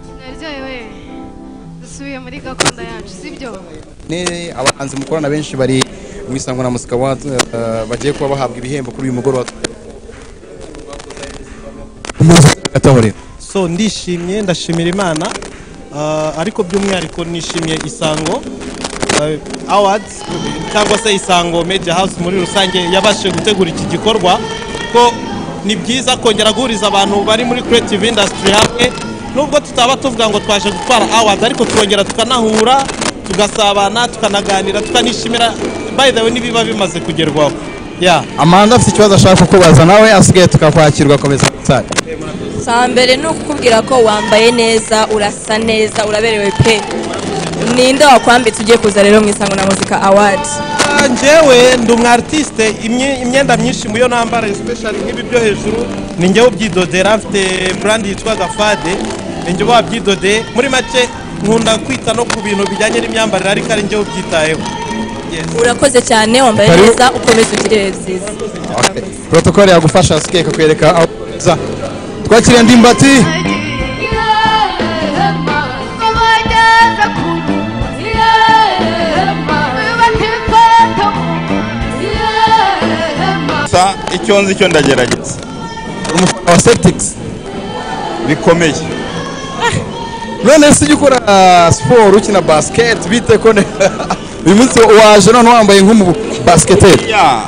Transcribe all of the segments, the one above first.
mubyeyi we dusubiye muri gakondo yacu sibyo ni abahanzi mukorana benshi bari mu isangwa na musika wadi bagiye kuba bahabwa ibihembo kuri uyu mugoroba atahurira so ndishimye ndashimira imana Ah, ariko by'umwihariko nishimiye isango ah, awards cyangwa se isango media house muri rusange yabashije gutegura iki gikorwa ko ni byiza kongera guhuriza abantu bari muri creative industry hamwe nubwo tutaba tuvuga ngo twaje gutwara awards ariko tukongera tukanahura tugasabana tukanaganira tukanishimira by the way n'ibiba bimaze kugerwaho yeah. amanda afite ikibazo ashaka kukubaza nawe asigaye tukakwakirwa akomeza gutanga saa mbere ni ukukubwira ko wambaye neza urasa neza uraberewe pe ninde wakwambitse ugiye kuza rero mu isango na muzika awadi Ah, njyewe ndi umu artiste imye- imyenda myinshi mu yo nambara especially nk'ibi byo hejuru ni njyewe ubyidodera mfite brand yitwa gafade ni njyewe wabyidodeye muri make nkunda kwita no ku bintu bijyanye n'imyambarire ariko ari njyewe ubyitayeho Yes. urakoze cyane wambaye Karibu. neza ukomeze ugire ibihe byiza protokole yagufasha asigaye kakwereka aho uza twakiriye ndimbati gusa icyo nzi cyo ndagerageza umufana wa septics bikomeye none se ujya ukora siporo ukina basiketi bite ko ne- uyu munsi waje none wambaye nk'umu basiketeri Ya,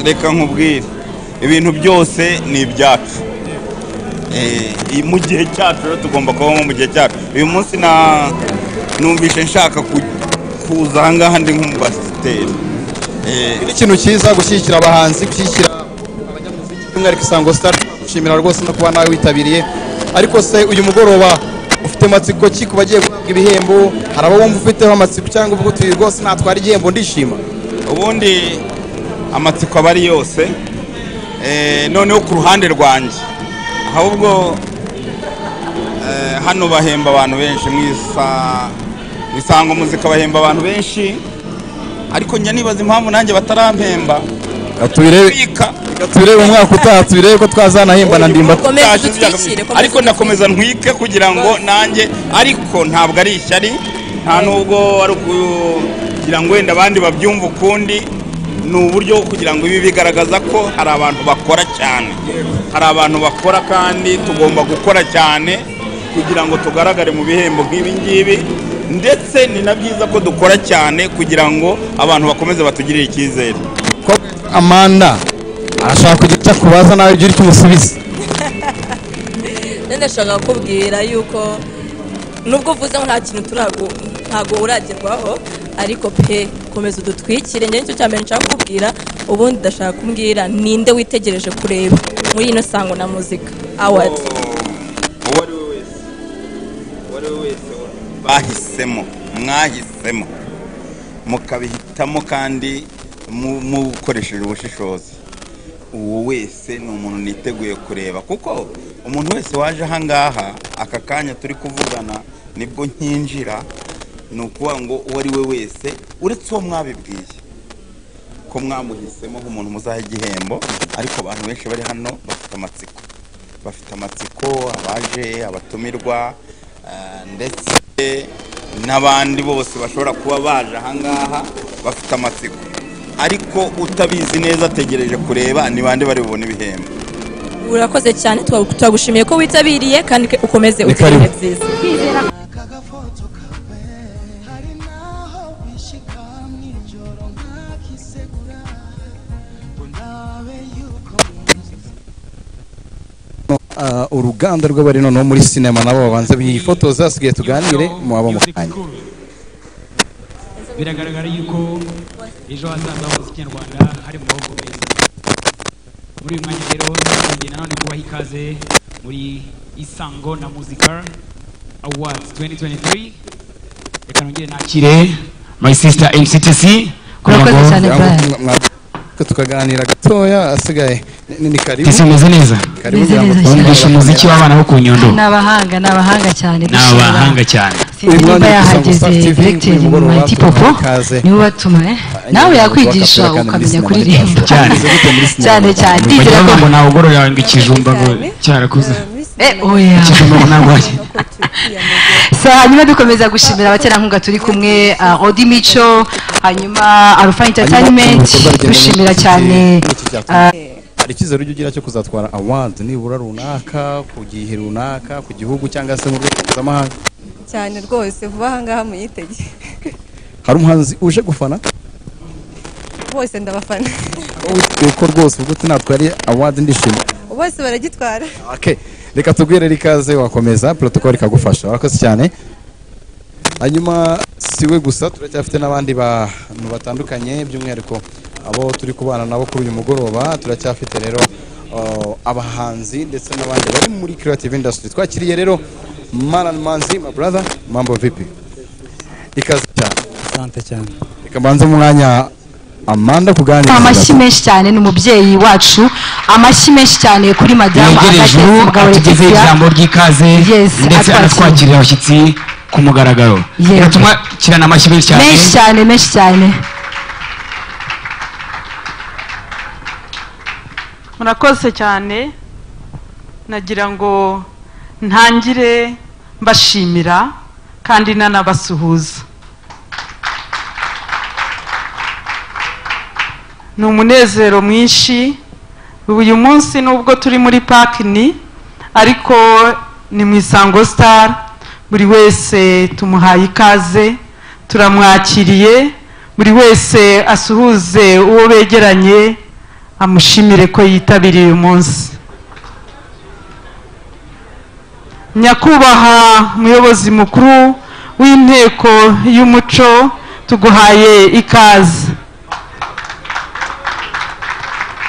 reka nkubwire ibintu byose ni ibyacu Eh, i- mu gihe cyacu rero tugomba kubamo mu gihe cyacu uyu munsi na numvishe nshaka ku- kuza ahangaha ndi nk'umubasiteri Eh, ni ikintu cyiza gushyigikira abahanzi gushyigikira abanyamuziki by'umwihariko isango sitari gushimira rwose no kuba nawe witabiriye ariko se uyu mugoroba ufite amatsiko ki ku bagiye guhabwa ibihembo hari abawumva ufiteho amatsiko cyangwa uvuga utuye rwose natwara igihembo ndishima ubundi amatsiko aba ari yose Eh, noneho ku ruhande rwanjye ahubwo eh, hano bahemba abantu benshi mu isa- mu isango muzika bahemba abantu benshi ariko njya nibaza impamvu nanjye batarampemba tubirebe Bika. tubirebe umwaka utaha tubirebe ko twazanahemba na ndimba ukomeze Taje udutwikire nziyagam- ariko nakomeza ntwike kugira ngo nanjye ariko ntabwo ari ishyari nta nubwo ari ukugira ngo wenda abandi babyumve ukundi ni uburyo bwo kugira ngo ibi bigaragaza ko hari abantu bakora cyane hari abantu bakora kandi tugomba gukora cyane kugira ngo tugaragare mu bihembo nk'ibi ngibi ndetse ni na byiza ko dukora cyane kugira ngo abantu bakomeze batugirire icyizere ko amanda arashaka kugira icyo akubaza nawe ujye umusubiza Rero ndashaka kukubwira yuko nubwo uvuze ngo nta kintu turagu- ntago uragerwaho ariko pe komeza udutwikire njye nicyo cya mbere nshaka kukubwira ubundi ndashaka kumbwira ninde witegereje kureba muri ino sango na muzika awadi uwo ari we wese uwo ari we wese bahisemo mwahisemo mukabihitamo kandi mu- mukoresheje ubushishozi uwo wese ni umuntu niteguye kureba kuko umuntu wese waje ahangaha aka kanya turi kuvugana nibwo nkinjira ni ukuvuga ngo uwo ari we wese uretse uwo mwabibwiye ko mwamuhisemo nk'umuntu muzaha igihembo ariko abantu benshi bari hano bafite amatsiko bafite amatsiko abaje abatumirwa eh, ndetse n'abandi bose bashobora kuba baje ahangaha bafite amatsiko ariko utabizi neza ategereje kureba ni bande bari bubone ibihembo urakoze cyane twa- turagushimiye ko witabiriye kandi ke- ukomeze Ni ugire karibu. ibihe byiza kagafoto kawe hari naho bishika mwijoro nkakisegura ngo nabe yuko Uh, uruganda rw'abari noneho muri sinema nabo babanza bifotoza hasigaye tuganire muwaba mu kanya biragaragara yuko ejo hazaza hose ikinyarwanda hari mu maboko meza muri uyu mwanya rero tugiye nanone kubaha ikaze muri isango na muzika awards 2023 reka nongere nakire my sister mctc kugira Urakoze cyane. ngo Cyangwa mwa- ko tukaganira gatoya asigaye ni- ni ni karibu tese meze neza karibu Meze ngira ngo neza cyane. twongere bumvisha umuziki w'abana bo ku nyundo ni abahanga ni abahanga cyane ni abahanga cyane Uyu mwanya niba Gusa yahageze TV directeur uyu mugoroba Mati Popo tubaha ikaze. niwe batuma eh? nawe yakwigisha Bakabwira kandi muri sinema ukamenya kuririmba ntitwashoboye. cyane cyane bagira ndizera ngo ko nawugorora ngo ikijumba ngo cyarakuze muri Eh, oya. Kigoma Munagwayi. sa hanyuma dukomeza gushimira abaterankunga turi kumwe uh, Odi Micho hanyuma Alpha Entertainment dushimira cyane ah, hari icyizere ujya ugira cyo kuzatwara awadi nibura runaka ku gihe runaka ku gihugu cyangwa se mu rwego mpuzamahanga cyane rwose vuba ahangaha muyitege hari umuhanzi uje gufana bose ndabafana kuko rwose ubwo tunatwariye awadi ndishimye bose baragitwara Okay. reka tugwirere ikaze wakomeza protocol ikagufasha wakoze cyane hanyuma siwe gusa turacyafite n'abandi bantu batandukanye by'umwihariko abo turi kubana nabo kuri uyu mugoroba turacyafite rero uh, abahanzi ndetse n'abandi bari muri creative industry twakiriye rero Maran Manzi my brother mambo vipi ikaze cyane asante cyane reka mbanze umwanya Amanda kuganira amashyi menshi cyane n'umubyeyi wacu amashyi menshi cyane kuri madamu yegereje Agathe ubu Mugabo atugezeho Laetitia. ijambo ry'ikaze Yes, ndetse atwakira. anatwakirira abashyitsi ku mugaragaro Yego. reka tumwakirane amashyi menshi cyane menshi cyane menshi cyane murakoze cyane nagira ngo ntangire mbashimira kandi nanabasuhuza ni umunezero mwinshi uyu munsi nubwo turi muri pakini ariko ni mu isango star buri wese tumuhaye ikaze turamwakiriye buri wese asuhuze uwo begeranye amushimire ko yitabiriye uyu munsi nyakubahwa muyobozi mukuru w'inteko y'umuco tuguhaye ikaze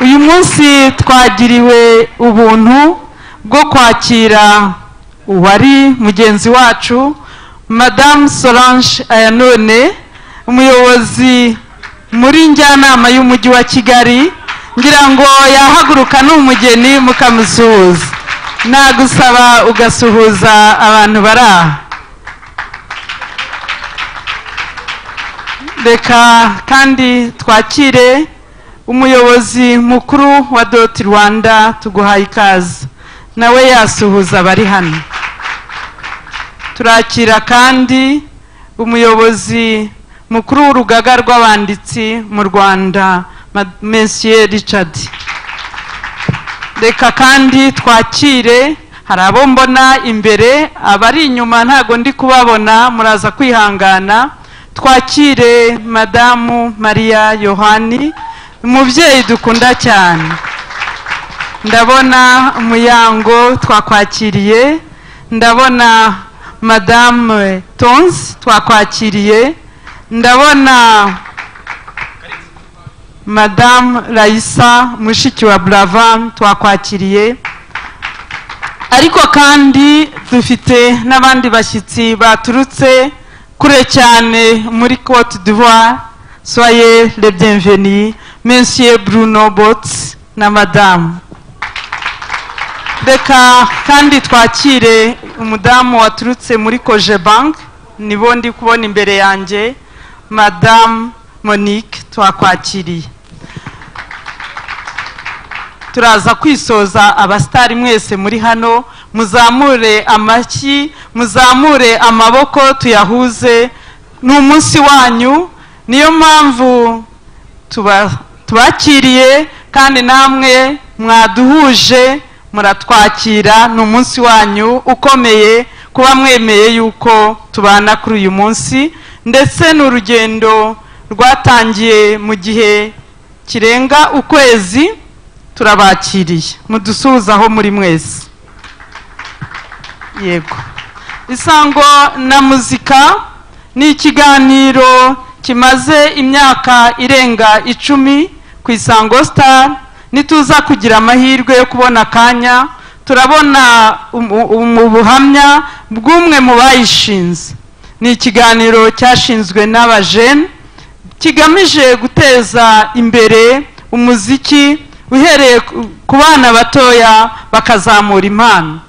uyu munsi twagiriwe ubuntu bwo kwakira uwari mugenzi wacu madamu solange ayanone umuyobozi muri njyanama y'umujyi wa kigali ngira ngo yahaguruka ni umugeni mukamusuhuza nagusaba ugasuhuza abantu bari aha reka kandi twakire umuyobozi mukuru wa doti rwanda tuguhaye ikaze nawe yasuhuza abari hano turakira kandi umuyobozi mukuru w'urugaga rw'abanditsi mu rwanda Ma- monsieur richard reka kandi twakire hari abo mbona imbere abari inyuma ntago ndi kubabona muraza kwihangana twakire madamu maria yohani umubyeyi dukunda cyane ndabona umuyango twakwakiriye ndabona madamu tonzi twakwakiriye ndabona madamu rayisa mushiki wa burava twakwakiriye ariko kandi dufite n'abandi bashyitsi baturutse kure cyane muri cote d'ivoire soye le bienveni monsieur bruno bots na madamu reka kandi twakire umudamu waturutse muri koje bank nibo ndi kubona imbere yanjye madamu monique twakwakiriye turaza kwisoza abasitari mwese muri hano muzamure amashyi muzamure amaboko tuyahuze ni umunsi wanyu niyo mpamvu tuba- tubakiriye kandi namwe mwaduhuje muratwakira ni umunsi wanyu ukomeye kuba mwemeye yuko tubana kuri uyu munsi ndetse ni urugendo rwatangiye mu gihe kirenga ukwezi turabakiriye mudusuhuze aho muri mwese yego isango na muzika ni ikiganiro kimaze imyaka irenga icumi ku isango star nituza kugira amahirwe yo kubona akanya turabona umu- umu buhamya bw'umwe mu bayishinze ni ikiganiro cyashinzwe n'abajene kigamije guteza imbere umuziki uhereye ku- ku bana batoya bakazamura impano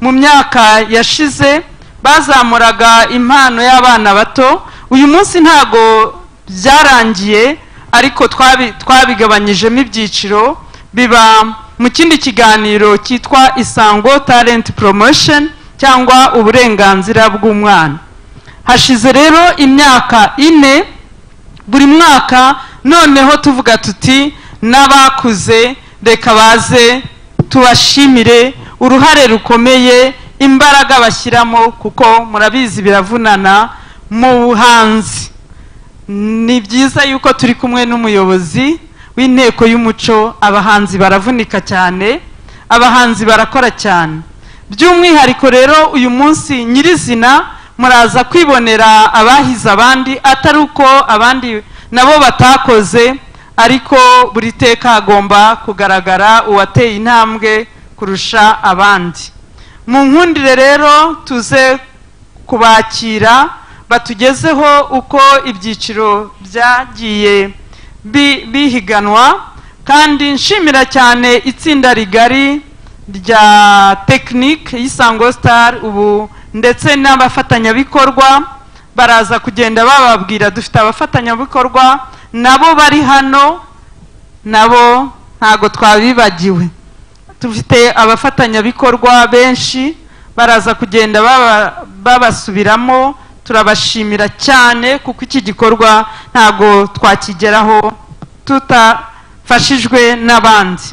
mu myaka yashize bazamuraga impano y'abana bato uyu munsi ntago byarangiye ariko twabi- twabigabanyijemo ibyiciro biba mu kindi kiganiro cyitwa isango talent promotion cyangwa uburenganzira bw'umwana hashize rero imyaka ine buri mwaka noneho tuvuga tuti n'abakuze reka baze tubashimire uruhare rukomeye imbaraga bashyiramo kuko murabizi biravunana mu buhanzi ni byiza yuko turi kumwe n'umuyobozi w'inteko y'umuco abahanzi baravunika cyane abahanzi barakora cyane by'umwihariko rero uyu munsi nyirizina muraza kwibonera abahize abandi atari uko abandi nabo batakoze ariko buri teka hagomba kugaragara uwateye intambwe kurusha abandi mu nkundire rero tuze kubakira batugezeho uko ibyiciro byagiye bi- bihiganwa kandi nshimira cyane itsinda rigari rya tekinike y'isango sitari ubu ndetse n'abafatanyabikorwa baraza kugenda bababwira dufite abafatanyabikorwa nabo bari hano nabo ntago twabibagiwe dufite abafatanyabikorwa benshi baraza kugenda baba- babasubiramo turabashimira cyane kuko iki gikorwa ntago twakigeraho tutafashijwe n'abandi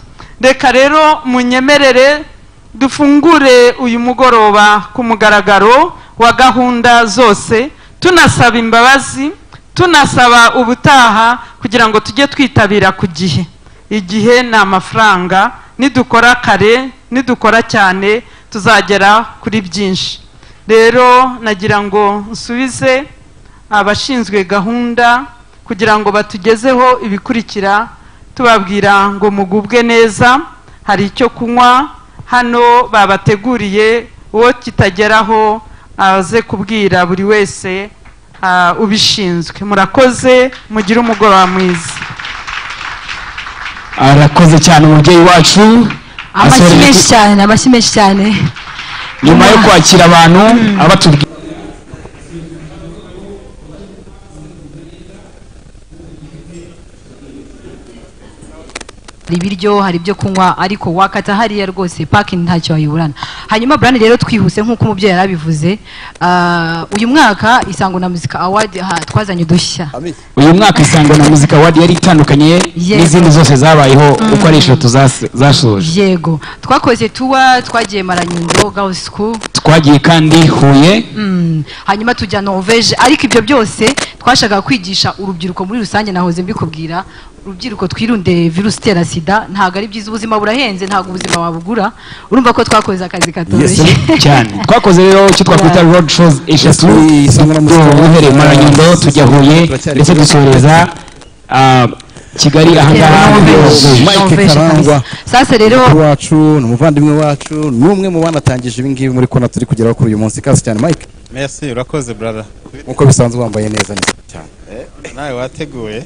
reka rero munyemerere dufungure uyu mugoroba ku mugaragaro wa gahunda zose tunasaba imbabazi tunasaba ubutaha kugira ngo tujye twitabira ku gihe igihe ni amafaranga nidukora kare nidukora cyane tuzagera kuri byinshi rero nagira ngo nsubize abashinzwe gahunda kugira ngo batugezeho ibikurikira tubabwira ngo mugubwe neza hari icyo kunywa hano babateguriye uwo kitageraho aze kubwira buri wese ah, ubishinzwe murakoze mugire umugoroba mwiza arakoze cyane umubyeyi wacu amashyi asoreye menshi ku- cyane amashyi menshi cyane nyuma yo kwakira abantu abatubwira hari ibiryo hari ibyo kunywa ariko wakata hariya rwose parking ntacyo wayiburana hanyuma Brian rero twihuse nk'uko umubyeyi yarabivuze ah, uyu mwaka isango na muzika award ha- twazanye udushya uyu mwaka isango na muzika wadi yari itandukanye Yego. n'izindi zose zabayeho Mm. uko ari eshatu zas- zasoje yego twakoze tuwa twagiye maranyundo girls school twagiye kandi huye Mm. hanyuma tujya norvege ariko ibyo byose twashakaga kwigisha urubyiruko muri rusange nahoze mbikubwira urubyiruko twirunde virusi itera sida ntabwo ari byiza ubuzima burahenze ntabwo ubuzima wabugura urumva ko twakoze akazi katoroshye cyane twakoze rero icyo twakwita road shows eshatu duhera duhereye mu Nyundo tujya huye ndetse dusoreza ah, kigali ahangaha mike karangwa sasa rero wacu ni umuvandimwe wacu ni umwe mu banatangije ibingibi muri kona turi kugeraho kuri uyu munsi kazi cyane mike Merci, urakoze brada. nk'uko bisanzwe wambaye neza neza cyane Nawe wateguye.